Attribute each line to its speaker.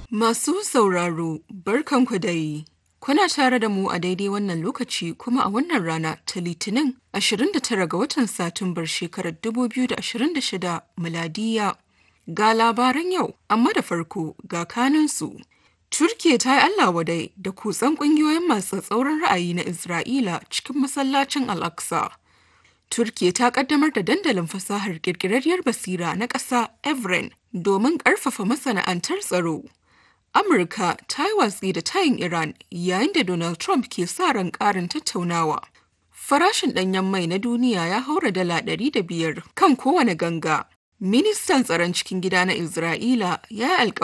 Speaker 1: Masu sauraro, barkanku dai. Kuna tare da mu a daidai wannan lokaci kuma a wannan rana ta Litinin 29 ga watan Satumbar shekarar 2026 miladiya. Ga labaran yau, amma da farko ga kanunsu. Turkiya ta yi Allah wadai da kutsan ƙungiyoyin masu tsauran ra'ayi na Isra'ila cikin masallacin Al-Aqsa. Turkiya ta kaddamar da dandalin fasahar ƙirƙirarriyar basira na ƙasa Evren domin ƙarfafa masana'antar tsaro. Amurka ta yi watsi da tayin Iran yayin da Donald Trump ke sa ran ƙarin tattaunawa. Farashin ɗanyen mai na duniya ya haura dala ɗari da biyar kan kowane ganga. Ministan tsaron cikin gida na Isra'ila ya yi